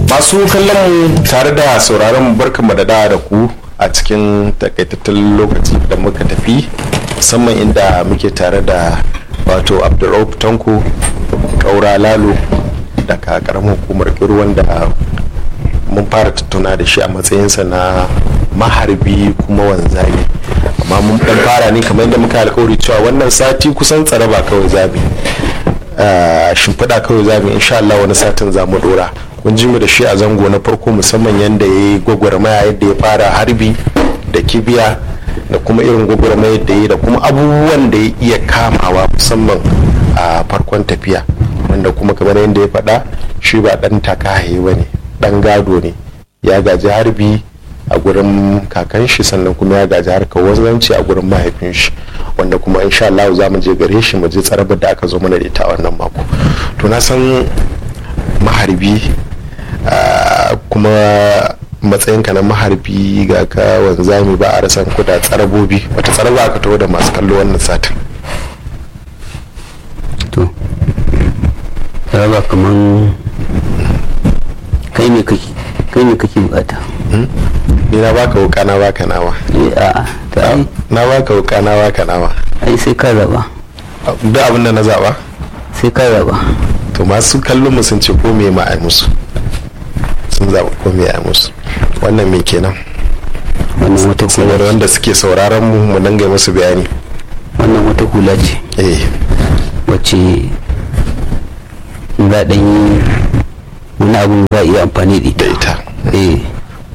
masu kallon mu tare da sauraron mu barkanmu da da da ku a cikin takaitattun lokaci da muka tafi musamman inda muke tare da wato abdurrauf tanko kaura lalo daga karamin hukumar kiru wanda mun fara tattauna da shi a matsayinsa na maharbi kuma wanzami amma mun dan fara ne kamar yadda muka alkawari cewa wannan sati kusan tsare ba kawai zabi shimfiɗa kawai zabi insha Allah wani satin za mu dora kun ji mu da shi a zango na farko musamman yadda ya yi gwagwarmaya yadda ya fara harbi da kibiya da kuma irin gwagwarmaya da ya yi da kuma abubuwan da ya iya kamawa musamman a farkon tafiya wanda kuma kamar yadda ya faɗa shi ba ɗan takahaye ba ne ɗan gado ne ya gaji harbi a gurin kakan shi sannan kuma ya gaji harkar wanzanci a gurin mahaifin shi wanda kuma insha Allah za mu je gare shi mu je tsarabar da aka zo mana da ita a wannan mako to na san maharbi kuma matsayinka na maharbi ga ka wanzami ba a rasan kuda tsarabobi wata tsaraba aka taho da masu kallo wannan satin to tsaraba kaman kai ne kake kai ne kake bukata ni na baka wuka na baka nawa eh a ta ai na baka wuka na baka nawa ai sai ka raba duk abin da na zaba sai ka raba to masu kallon mu sun ce ko me ma ai musu sun zaba ko me ai musu wannan me kenan wannan wata saboda hula wanda suke sauraron mu mu dinga musu bayani wannan wata hula ce eh wacce za a ɗan yi wani abun za a iya amfani da da ita ita eh